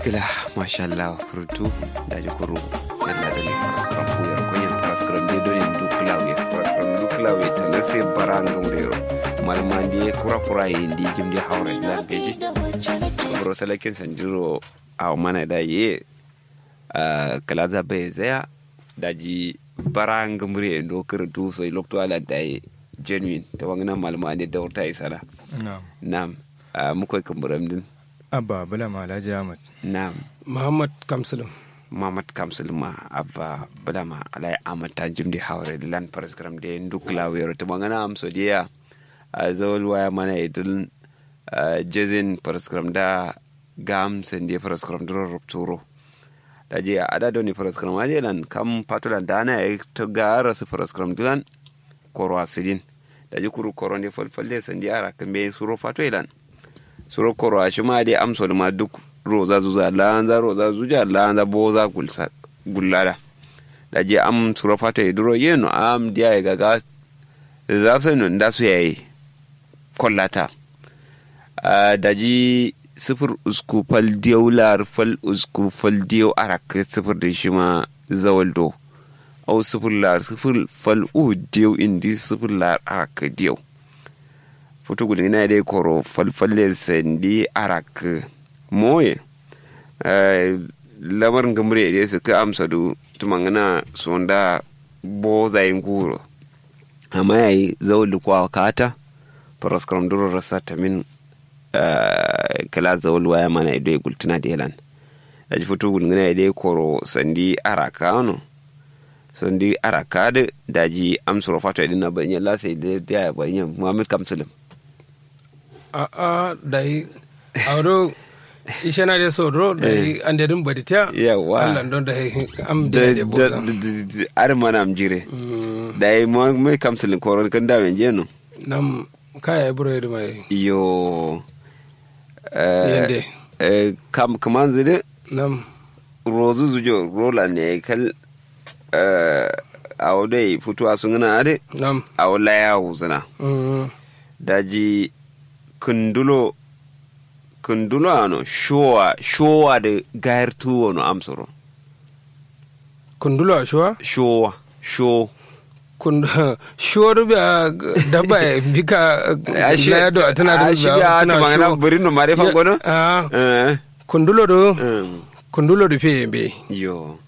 gila mashallah frutu daji kuru yalla da ne paraskram fu yar kunyan paraskram de do en duklaw ye paraskram duklaw ye tan se baranga wurero malma de kura kura ye ndi jimdi hawre la beji bro salakin sanjiro a mana da ye kala za bai zaya daji baranga mure ndo kirtu so lokto ala da ye genuine ta wangana malma de da wurta isala Na'am. nam mukoy kamburam din Abba Bala Alhaji Ahmad. nam Muhammad Kamsulum. Muhammad Kamsul ma abba badama alai amata jimdi hawre lan paraskram de ndukla wero to mangana am so dia a zawol waya mana idul jezin paraskram da gam sen de paraskram dro rupturo da je ada doni paraskram ade lan kam patulan dana e to gara su paraskram dulan koro asidin da je kuru koro ne falfalle sen di ara kambe suro fato ilan suro koro a shima de amso ma duk roza zuza lanza roza zuja lanza boza gulsa gullada da je am suro fato e duro yeno am dia e gaga zafsa no nda su yayi kollata da ji sifir usku fal diyau lar fal usku fal diyau arak sifir da shi ma zawaldo au sifir lar sifir fal u diyau indi sifir lar arak diyau foto gudun ina dai koro falfalle sandi arak moye lamarin gamre da su ka amsa du tumangana sonda bo zayin guro amma yayi zawal kwa kata paraskram duro rasa ta min kala zawal waya mana ido ya gultuna da yalan da ji foto gudun ina dai koro sandi araka no sandi araka da daji amsa fato idin na banyan lasa da ya banyan muhammad kamsulum A a dai auro ishana de sodro dai ande dum badita. Yawa. Allah don dai am da de de da boza. da ar mana am jire Mm, da yi mo mai kamsulin koron kan da men jeno Nam kaya buro yedi mai yo eh, yende. eh, kam kaman zide Nam rozu zujo rola ne kal eh, a wadai fituwa sun gana ade nam. a wala ya wuzuna Mm, daji kundulo kundulo ano showa showa da gayar tuwo no amsoro Kundulo ashwa. showa show kun shoru biya dabba ya bika na do tana da a shiga ta magana bari no mare fan gono ah eh kundulo do um, kundulo do fe be yo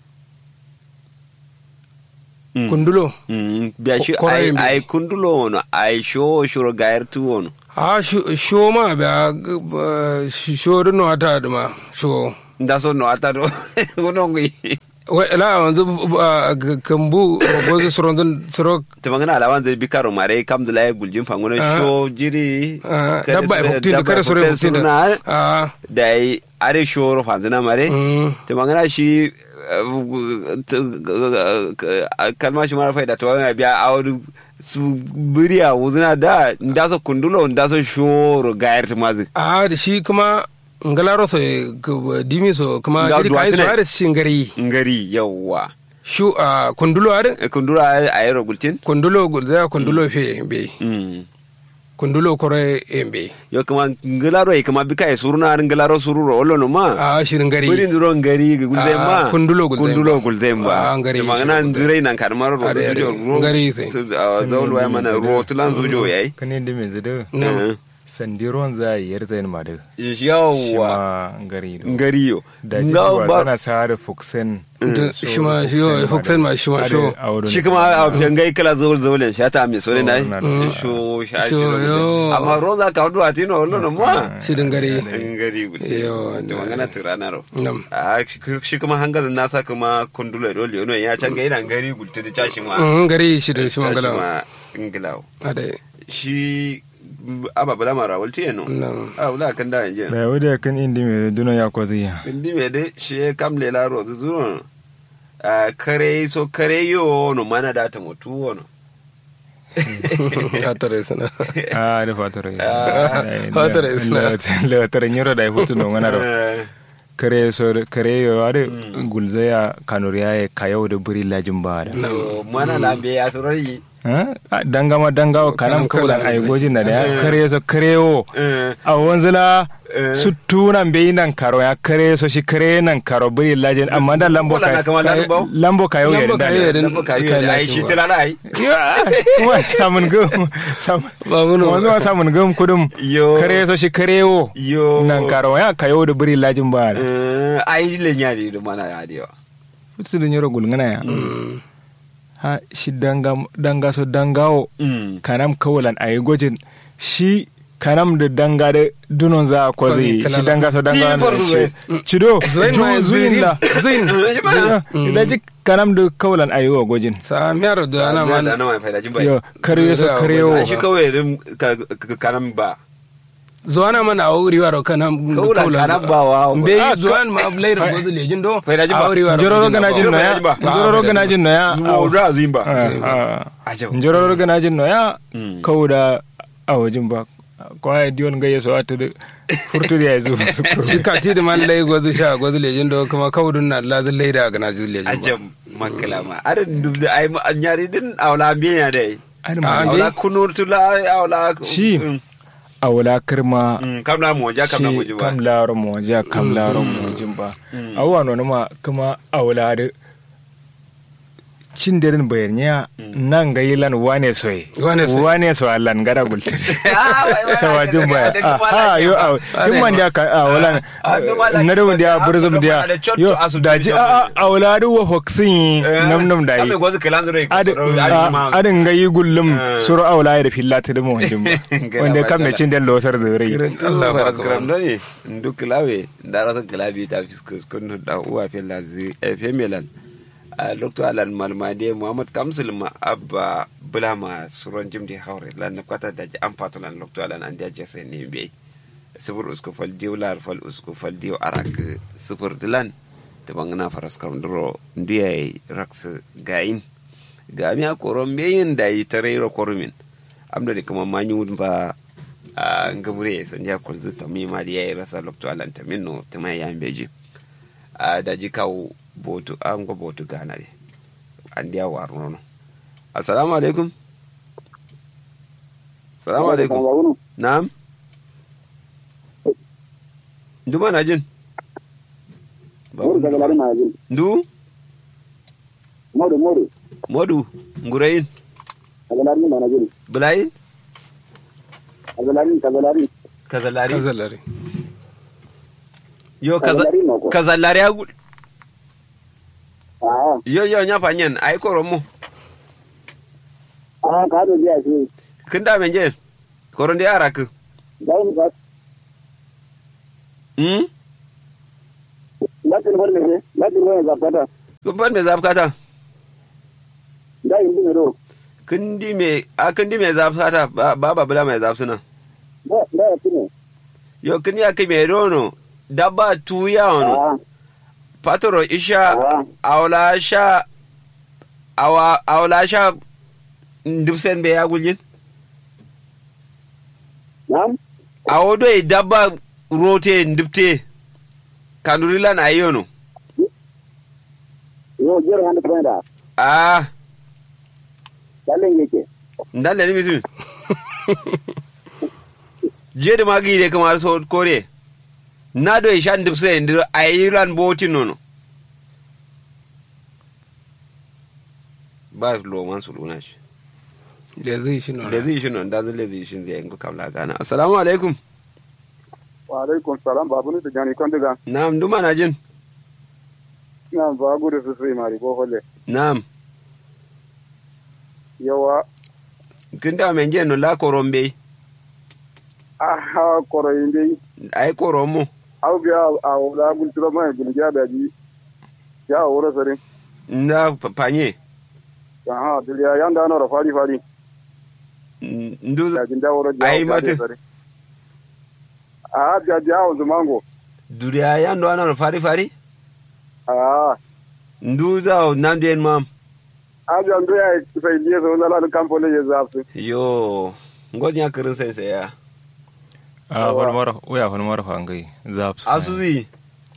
Mm. kundulo Mm, biya shi Ko- koraye ai mbe. ai kundulo wono ai show shuro gayar tu wono ah sho ma biya shoru no ata da ma sho nda so no ata do gono ngi wa la wanzu kambu gozo sorondon soro ta magana alawan zai bikaro mare kam da lai guljin fan gono Ah. show jiri ah, kada dabba su- ya huktin da dabba kada soro huktin huktin suna, da ah da ai are shoro fanzina mare mm, ta magana shi kalma shi mara faida ta wani biya a wani su biriya wuzina da nda so kundulo nda so shoro gayar ta mazi ah da shi kuma ngalaro so dimi so kuma Nga jiri kayan so duwatsu ne. har shingari ngari yawwa shu a kundulo har kundura a yi rogultin kundulo gulza kundulo fe be Mm. kundulo kore embe yo kama ngilaro yi kama bika yi suruna har ngilaro sururo olo no ma a shirin gari Buri nduro ngari gulzai Ah, ma kundulo gulzai kundulo ma. gulzai Ah, ba ngari ta magana shi gulzai. nzirai nan karmar ro Are, are, zujo ro ngari sai. zaul waya mana ro tulan zujo yayi Kan yadda mai zida Eh. sandiron za a yi yar zayin ma da. Shi yawwa ma ngari do. ngari yo Da ji Nga duwa ba- tana sa da fuksen. Da- shi ma shi ma huksen ma shi ma sho shi kuma a fiyangai kala zaul zaulin shi ta mi sore na na Mm. sho sha shi Sho, yo. amma roza ka hudu atino wallo no ma shirin gari ngari gulte Yo, to na- magana tirana ro nam a shi shi kuma hangalin nasa kuma kundulo dole no ya can ga ina ngari gulte da tashi ma Mm, gari shirin shi tashi mangala ma ingilawo ade shi ababala mara walti eno nam a wula kan da yanje Da wadda kan indi mai duna ya kwazi. indi me de shi kam lela ro zuro a kare so kare yo no mana da ta mutu wono ya tare sana Ah, da fatar. Ah, fatar isna. Latar nyiro da ya hutu no ngana ro. Eh, Kare so kare yo ade gulzaya kanuriya ya kayau da buri lajin ba da. yo, mana lambe ya surari Ah, dangama dangawo kanam kaulan ay gojin na da kare so karewo a wanzula su tunan bai nan karo ya kare so shi kare nan karo buri lajin amma da lambo Kola na ka kama lambo? lambo ka yau Lambo da ka yau da yadda. ka yi ai shi tilala ai kuma samun gum samun Ba muno. wanzu ma samun gum kudum Yo. kare so shi karewo yo nan karo ya ka yau da buri lajin ba Eh, ai le nyari do mana ya dio su da nyoro gulngana ya ha shi danga danga so dangawo mm kanam kawalan a yi gwajin shi kanam da danga da dunon za a kwazi Kwazi, shi danga so danga Ji farko na cido Zuin ma ju- zuin zuin. la Zuin. Shi ba. da ji kanam da kawalan a yi wa gwajin sa miyar da ana da ma na mai faida jin bai yo karyo so Zuwa karyo ai shi kawai din ka ka- karam ba zuwa na mana a wuri waro kana Kaulan kana ba wa- be Ah, zuwa ma ablaira gozu lejin do Faida jin ba. a wuri waro jororo gana jin Ba- noya ba- ba- jororo gana jin noya zuwa da zuin ba Ajab. jororo gana jin noya Mm. kawo da a wajin ba kwaya diyon gayya so a tudu furturi ya zo su kuro shi ka ti da man lai gozu sha gozu lejin do kuma kawudun na lazin laida gana ju lejin ba ajam makalama arin dub da ai ma- nyari din awla biya dai Ani Ah, ma- be- awla kunur tula awla Shi. Mm, a wula kirma mm, kam na mo ja kam na mo shi ji ba kam laro mo ja kam laro mo jin ba Mm. awwa no ma kuma awla da cin derin bayarnya nan ga yilan wane soy Wane soy. wane so allan gada gulta Ah, wai, wai, sawa wai, jin baya da kuma ah lafiya yo ba. aw kin man dia ka awla Ah, duma lafiya na da ba, dia da burzum haka dia da cotto yo asu da da ji bisa a ba. awla du wa hoksin nam nam dai Kame gwazu kalan zure Ad- a- adin ga yi gullum suru awla ya da fillata da mo jin ba Gana wanda ba kan me sala. cin den losar zure Allah ba asgram do ne ndu klawe ndara sa klabi ta fiskus kun da uwa fe lazi e femelan a lokto alan malmade muhammad kamsul ma abba bulama suron jimdi hawre lan kwata da an patulan lokto alan an jaje sai ne be sifur usku fal diw lar fal usku fal diw arak sifur dilan te bangana faras kam duro ndiye raks gain ga mi a koron beyin da yi tarero korumin amda de kuma manyu ba a ngabure san ja kul zu tami ma da yayi rasa lokto alan tamin no tama ya beji a da ji kawo botu an go botu gana de an dia waru no assalamu alaikum assalamu alaikum na'am nduma na jin ndu Modu, modu. modu ngurayin Kazalari mana jiri. bulayin Kazalari, kazalari. kazalari kazalari yo kaza Kazalari mako. kazalari agu Ah, yo yo nya fanyen ai koron mu ah, ka do biya shi. kin da men jen koron de ara ku Dai ni ka. hmm Lakin wani ne, lakin wani zakata. kun ban me zafkata Dai indi ne do. kin di me a kin di me zafkata ba ba bula me zafsuna Da, da ya tune. yo kin ya ki me rono dabba tuya ono Ah, patoro isha Ah. awla sha awa awla sha ndubsen be ya guljin nam? awodo e dabba rote ndubte kandurilan ayono Yo, jero hande kwenda. ah Dalen yake. ndalle ni bisu jede magi de kamar so kore na do e shan ndubse ndir ayiran boti nono ba lo man su luna shi da zai shi nuna da zai shi non da zai zai shi zai yanku kamla gana assalamu alaikum Wa alaikum salam babu ni da jani kon diga. na'am duma na jin Na ba gudu su sai mari ko holle. na'am Yawa, kin da men je no la korombe ah, koro inde. ai koromo Au biya a wala gultura mai gulja da ji. Ya wura sare. nda panye Aha, diliya yanda na fari fari. ndu Da jin da wura ja. Ai, mate. Ah, ja ja o zumango. duriya ya ndo ana fari fari Ah, ndu za nam den mam aja ndo ya sai liye so na la kampo le ye zapsu. yo ngonya kirin sai sai ya a holmar waya holmar fangai zaps asuzi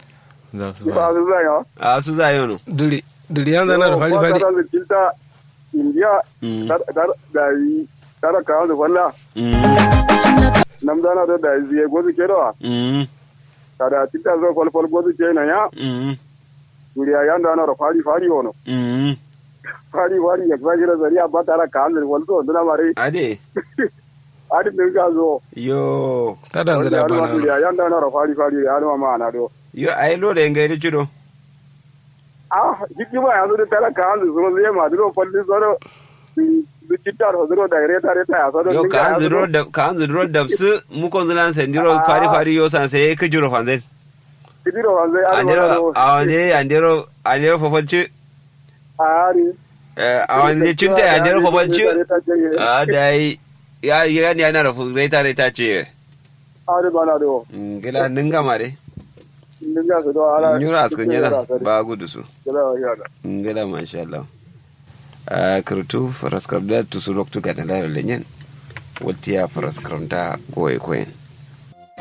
zaps Ba su zai ha. asu za yono duri duri yan zana da fari fari Ba ta da tilta india Mm. dar dar- da yi tara kawo da falla mm nam dana da da yi gozu ke da mm kada tinta zo fal fal gozu ke na ya mm duriya ya da na fari fari wono mm fari fari ya fari da zariya ba tara kawo da wal to dana mare ade adi din ka zo yo ta da zira Wanda ya bana duriya ya da na fari fari ya ma ma na do yo ai lo da ngai cido ah jiki ba ya zo da tara kawo da zo zai ma do falli zoro du citta ro zoro da reta reta ya so do yo ka zuro da ka zuro da su mu kon zulan sendiro Ah. fari fari yo san sai ka juro fanzen kidiro wanze ari andero wala awande andero andero fofalci ari awande cinta andero fofalci a dai ya ya ni ana rafu reta reta ce ari bana do ngila ninga mare ninga so do ala nyura askan yana ba gudu su gila ya da ngila masha Allah a kurtu faraskar da tusu loktu ga da lenyen watiya faraskar da goye koyen